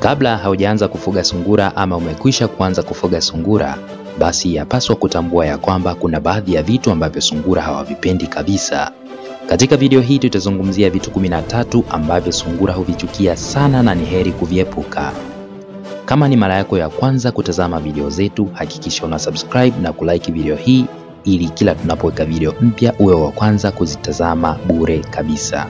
Kabla haujaanza kufuga sungura ama umekwisha kuanza kufuga sungura, basi yapaswa kutambua ya kwamba kuna baadhi ya vitu ambavyo sungura hawavipendi kabisa. Katika video hii tutazungumzia vitu 13 ambavyo sungura huvichukia sana na ni heri kuviepuka. Kama ni mara yako ya kwanza kutazama video zetu, hakikisha una subscribe na kulike video hii ili kila tunapoweka video mpya uwe wa kwanza kuzitazama bure kabisa.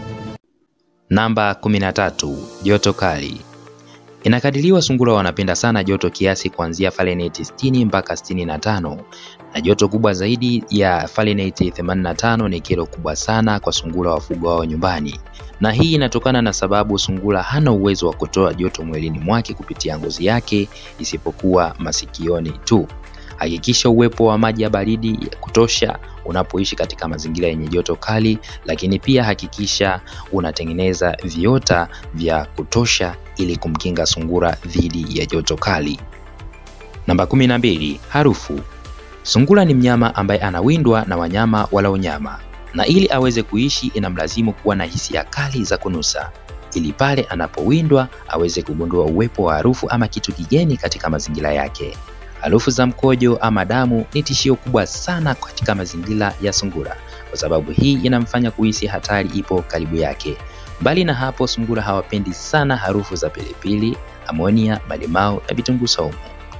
Namba 13, joto kali. Inakadiriwa sungura wanapenda sana joto kiasi kuanzia Fahrenheit 60 mpaka 65 na joto kubwa zaidi ya Fahrenheit 85 ni kero kubwa sana kwa sungura wafugwao nyumbani, na hii inatokana na sababu sungura hana uwezo wa kutoa joto mwilini mwake kupitia ngozi yake isipokuwa masikioni tu. Hakikisha uwepo wa maji ya baridi ya kutosha unapoishi katika mazingira yenye joto kali, lakini pia hakikisha unatengeneza viota vya kutosha ili kumkinga sungura dhidi ya joto kali. Namba 12, harufu. Sungura ni mnyama ambaye anawindwa na wanyama wala unyama, na ili aweze kuishi inamlazimu kuwa na hisia kali za kunusa ili pale anapowindwa aweze kugundua uwepo wa harufu ama kitu kigeni katika mazingira yake. Harufu za mkojo ama damu ni tishio kubwa sana katika mazingira ya sungura, kwa sababu hii inamfanya kuhisi hatari ipo karibu yake. Mbali na hapo, sungura hawapendi sana harufu za pilipili, amonia, malimao na vitunguu saumu.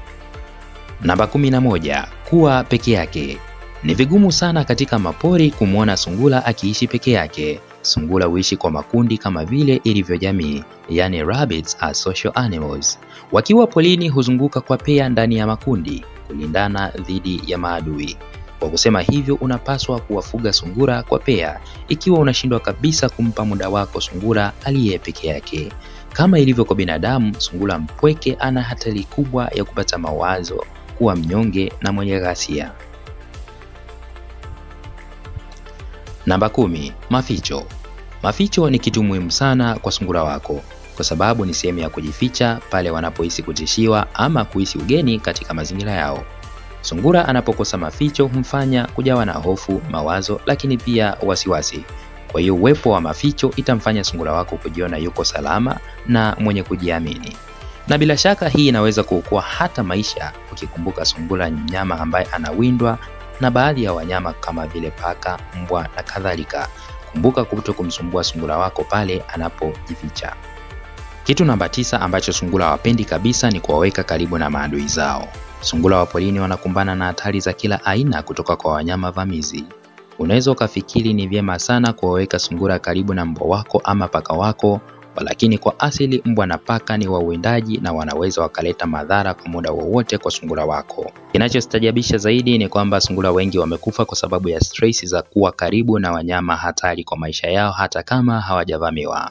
Namba 11, kuwa peke yake. Ni vigumu sana katika mapori kumwona sungura akiishi peke yake. Sungura huishi kwa makundi kama vile ilivyo jamii, yani rabbits are social animals. Wakiwa polini huzunguka kwa pea ndani ya makundi kulindana dhidi ya maadui. Kwa kusema hivyo, unapaswa kuwafuga sungura kwa pea ikiwa unashindwa kabisa kumpa muda wako sungura aliye peke yake. Kama ilivyo kwa binadamu, sungura mpweke ana hatari kubwa ya kupata mawazo, kuwa mnyonge na mwenye ghasia. Namba kumi, maficho. Maficho ni kitu muhimu sana kwa sungura wako kwa sababu ni sehemu ya kujificha pale wanapohisi kutishiwa ama kuhisi ugeni katika mazingira yao. Sungura anapokosa maficho humfanya kujawa na hofu, mawazo, lakini pia wasiwasi. Kwa hiyo uwepo wa maficho itamfanya sungura wako kujiona yuko salama na mwenye kujiamini, na bila shaka hii inaweza kuokoa hata maisha, ukikumbuka sungura ni mnyama ambaye anawindwa na baadhi ya wanyama kama vile paka, mbwa na kadhalika. Kumbuka kuto kumsumbua sungura wako pale anapojificha. Kitu namba tisa ambacho sungura hawapendi kabisa ni kuwaweka karibu na maadui zao. Sungura wa porini wanakumbana na hatari za kila aina kutoka kwa wanyama vamizi. Unaweza ukafikiri ni vyema sana kuwaweka sungura karibu na mbwa wako ama paka wako, lakini kwa asili mbwa na paka ni wawindaji na wanaweza wakaleta madhara kwa muda wowote kwa sungura wako. Kinachostajabisha zaidi ni kwamba sungura wengi wamekufa kwa sababu ya stress za kuwa karibu na wanyama hatari kwa maisha yao hata kama hawajavamiwa.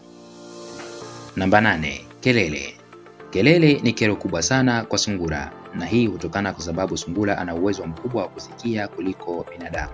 Namba nane, kelele. Kelele ni kero kubwa sana kwa sungura, na hii hutokana kwa sababu sungura ana uwezo mkubwa wa kusikia kuliko binadamu.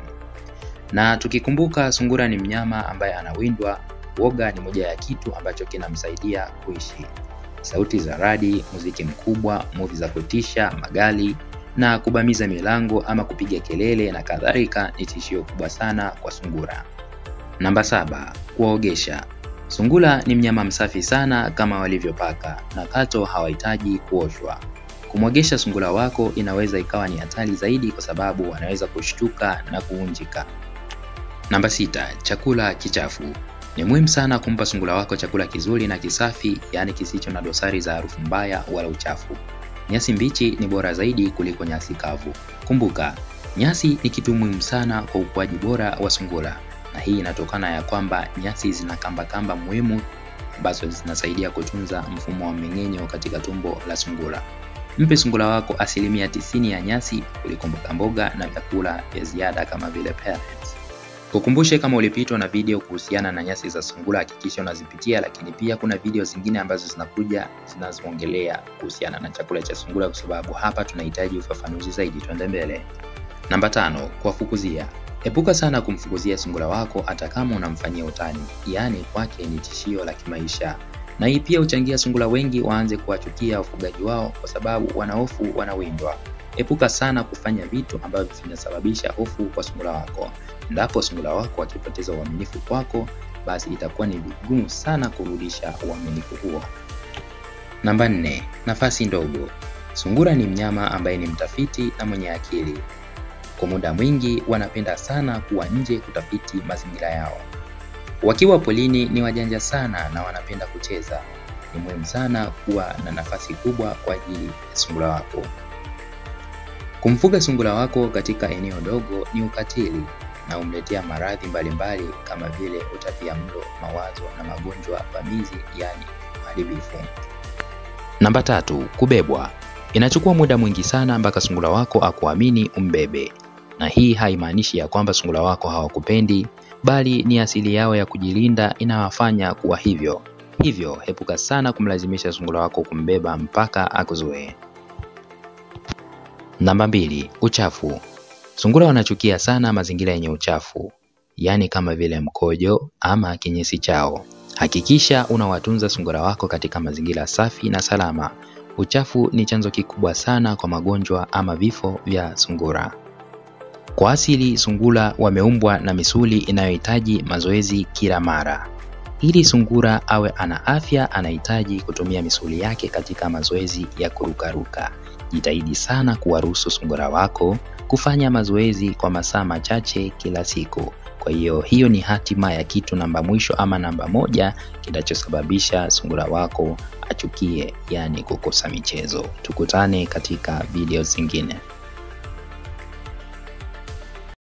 Na tukikumbuka sungura ni mnyama ambaye anawindwa, woga ni moja ya kitu ambacho kinamsaidia kuishi. Sauti za radi, muziki mkubwa, muvi za kutisha, magari na kubamiza milango ama kupiga kelele na kadhalika ni tishio kubwa sana kwa sungura. Namba saba, kuwaogesha. Sungura ni mnyama msafi sana kama walivyo paka na kato hawahitaji kuoshwa. Kumwogesha sungura wako inaweza ikawa ni hatari zaidi kwa sababu wanaweza kushtuka na kuunjika. Namba sita, chakula kichafu. Ni muhimu sana kumpa sungura wako chakula kizuri na kisafi, yaani kisicho na dosari za harufu mbaya wala uchafu. Nyasi mbichi ni bora zaidi kuliko nyasi kavu. Kumbuka, nyasi ni kitu muhimu sana kwa ukuaji bora wa sungura na hii inatokana ya kwamba nyasi zina kamba kamba muhimu ambazo zinasaidia kutunza mfumo wa mmeng'enyo katika tumbo la sungura. Mpe sungura wako asilimia tisini ya nyasi kuliko mboga mboga na vyakula vya ziada kama vile pellets. Kukumbushe kama ulipitwa na video kuhusiana na nyasi za sungura, hakikisha unazipitia, lakini pia kuna video zingine ambazo zinakuja zinazoongelea kuhusiana na chakula cha sungura, kwa sababu hapa tunahitaji ufafanuzi zaidi. Tuende mbele. Namba tano, kuwafukuzia. Epuka sana kumfukuzia sungura wako hata kama unamfanyia utani, yaani kwake ni tishio la kimaisha, na hii pia huchangia sungura wengi waanze kuwachukia wafugaji wao kwa sababu wanahofu wanawindwa. Epuka sana kufanya vitu ambavyo vinasababisha hofu kwa sungura wako. Endapo sungura wako akipoteza uaminifu kwako, basi itakuwa ni vigumu sana kurudisha uaminifu huo. Namba nne, nafasi ndogo. Sungura ni mnyama ambaye ni mtafiti na mwenye akili. Kwa muda mwingi wanapenda sana kuwa nje kutafiti mazingira yao. Wakiwa polini ni wajanja sana na wanapenda kucheza. Ni muhimu sana kuwa na nafasi kubwa kwa ajili ya sungura wako. Kumfuga sungura wako katika eneo dogo ni ukatili na humletea maradhi mbalimbali kama vile utapiamlo, mawazo na magonjwa vamizi, yaani uharibifu. Namba tatu, kubebwa. Inachukua muda mwingi sana mpaka sungura wako akuamini umbebe, na hii haimaanishi ya kwamba sungura wako hawakupendi, bali ni asili yao ya kujilinda inawafanya kuwa hivyo. Hivyo epuka sana kumlazimisha sungura wako kumbeba mpaka akuzoee. Namba mbili, uchafu. Sungura wanachukia sana mazingira yenye uchafu, yaani kama vile mkojo ama kinyesi chao. Hakikisha unawatunza sungura wako katika mazingira safi na salama. Uchafu ni chanzo kikubwa sana kwa magonjwa ama vifo vya sungura. Kwa asili, sungura wameumbwa na misuli inayohitaji mazoezi kila mara. Ili sungura awe ana afya, anahitaji kutumia misuli yake katika mazoezi ya kurukaruka. Jitahidi sana kuwaruhusu sungura wako kufanya mazoezi kwa masaa machache kila siku. Kwa hiyo hiyo ni hatima ya kitu namba mwisho ama namba moja kinachosababisha sungura wako achukie, yaani kukosa michezo. Tukutane katika video zingine.